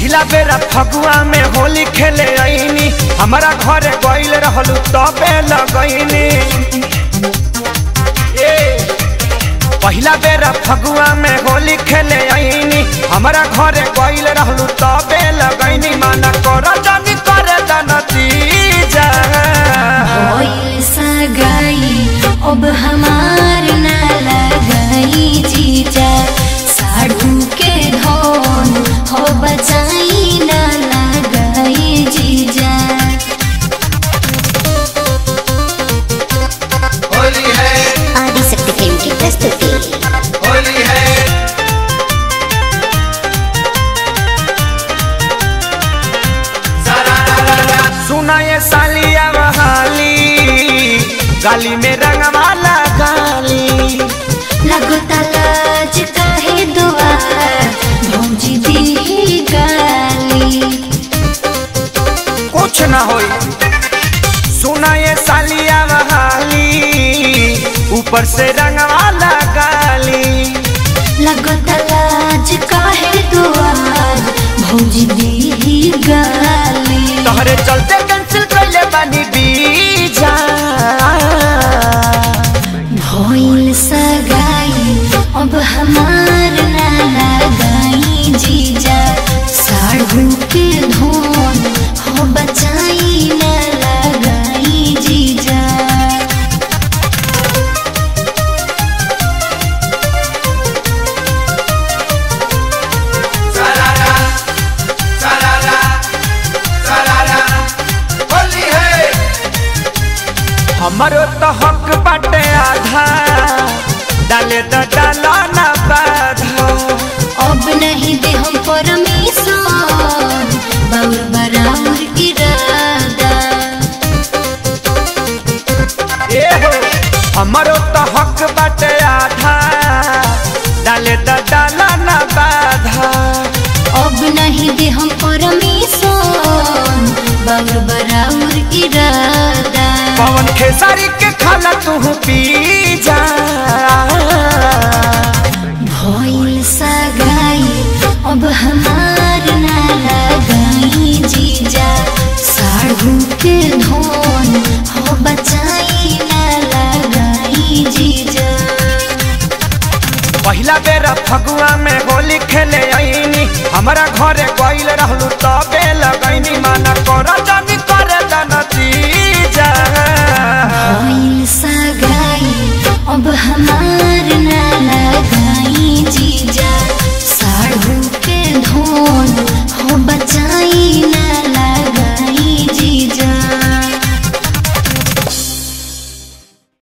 पहिला बेरा फगुआ में होली खेले आईनी हमारा घरे गईल रहलू तबे लगैनी ए पहिला बेरा फगुआ में होली खेले आईनी हमारा घरे गईल रहलू तबे लगैनी माना कर जानी करे नतीजा भइल सगाई अब हमार ना लगाई जीजा साढ़ू के धन हो बचाई ना लगाई जीजा होली है आदिशक्ति फिल्म की प्रस्तुति होली है सारा रा रा रा सुना ये सालिया बहाली गाली में रंगवाला गाली लगता लाज काहे दुआ भौजी दी गाली कुछ ना होई सुना ये सालिया बहाली ऊपर से रंगवाला गाली लगता लाज काहे दुआ भौजी दी गाली तोहरे चलते कैंसिल कैले बानी बीजा भइल सगाई अब हमार ना लगाई जीजा साढ़ू के धोन हो बचाई ना लगाई जीजा सारा रा सारा रा सारा रा होली है हमारो तो हक बाटे आधा डाले तो डाला ना बाधा अब नहीं दे हम परमेश्वर बाउर बराबर इरादा ए हो हमारो तो हक बाटे आधा डाले तो डाला ना बाधा अब नहीं दे हम परमेश्वर बाउर बराबर इरादा पवन खेसारी के खाना तू पी जा भइल सगाई अब हमार ना लगाई जीजा साढ़ू के धोन हो बचाई ना लगाई जीजा पहिला बेरा फगुआ में होली खेले आईनी हमारा घरे गईल रहलू तबे लगैनी माना कर जानी करे नतीजा भइल सगाई अब हमार ना लगाई जीजा साढ़ू के धोन